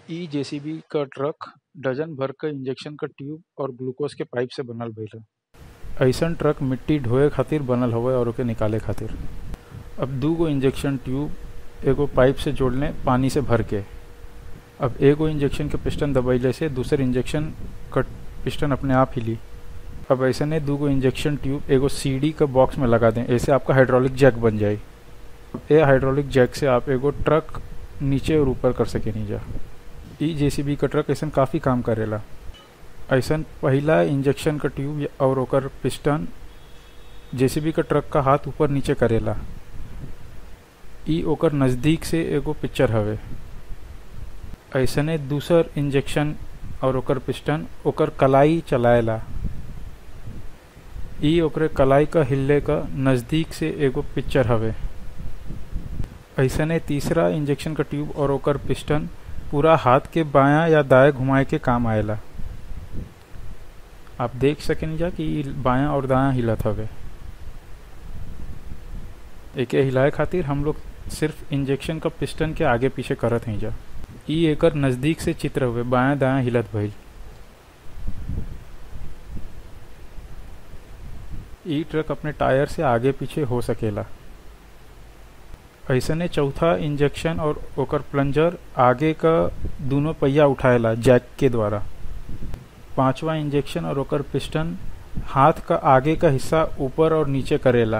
इ जेसीबी क truck dozen भर क इंजेक्शन क ट्यूब और ग्लूकोस के पाइप से बनल भइल ह अइसन ट्रक मिट्टी ढोए खातिर बनल हउवे और ओके निकाले खातिर अब दू गो इंजेक्शन ट्यूब एगो पाइप से जोड़ले पानी से भर के अब एगो इंजेक्शन के पिस्टन दबइले से दूसर इंजेक्शन क पिस्टन अपने आप हिली अब ऐसने दू गो इंजेक्शन ट्यूब एगो सीडी क बॉक्स में लगा दें ऐसे आपका हाइड्रोलिक जैक बन जाई ए हाइड्रोलिक जैक से आप एगो ट्रक नीचे और ऊपर कर सकेनी जा इ जेसीबी क ट्रक ऐसन काफ़ी काम करेला ऐसन पहिला इंजेक्शन क ट्यूब या- और ओकर पिस्टन जेसीबी क ट्रक का हाथ ऊपर नीचे करेला इ ओकर नज़दीक से एगो पिक्चर हवे ऐसने दूसर इंजेक्शन और ओकर पिस्टन ओकर कलाई चलाएला इ ओकरे कलाई क हिलले क नज़दीक से एगो पिक्चर हवे ऐसने तीसरा इंजेक्शन क ट्यूब और ओकर पिस्टन पूरा हाथ के बायां या दाएं घुमाए के काम आएला आप देख सकेनी जा कि इ बायां और दायां हिलत हवे एके हिलाए खातिर हम लोग सिर्फ इंजेक्शन क पिस्टन के आगे पीछे करत हई जा इ एकर नज़दीक से चित्र हुए बायां दायां हिलत भइल इ ट्रक अपने टायर से आगे पीछे हो सकेला ऐसने चौथा इंजेक्शन और ओकर प्लंजर आगे का दोनों पहिया उठाएला जैक के द्वारा पांचवा इंजेक्शन और ओकर पिस्टन हाथ का आगे का हिस्सा ऊपर और नीचे करेला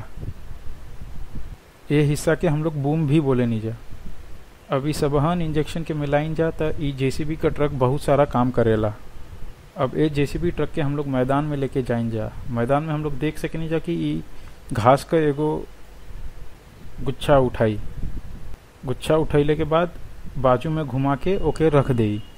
ये हिस्सा के हम लोग बूम भी बोले नहीं जा अभी सबहन इंजेक्शन के मिलाइन जा त ई जेसीबी का ट्रक बहुत सारा काम करेला अब ए जेसीबी ट्रक के हम लोग मैदान में लेके जाइन जा मैदान में हम लोग देख सकेनी जा कि ई घास का एगो गुच्छा उठाई गुच्छा उठैले के बाद बाजू में घुमा के ओके रख देई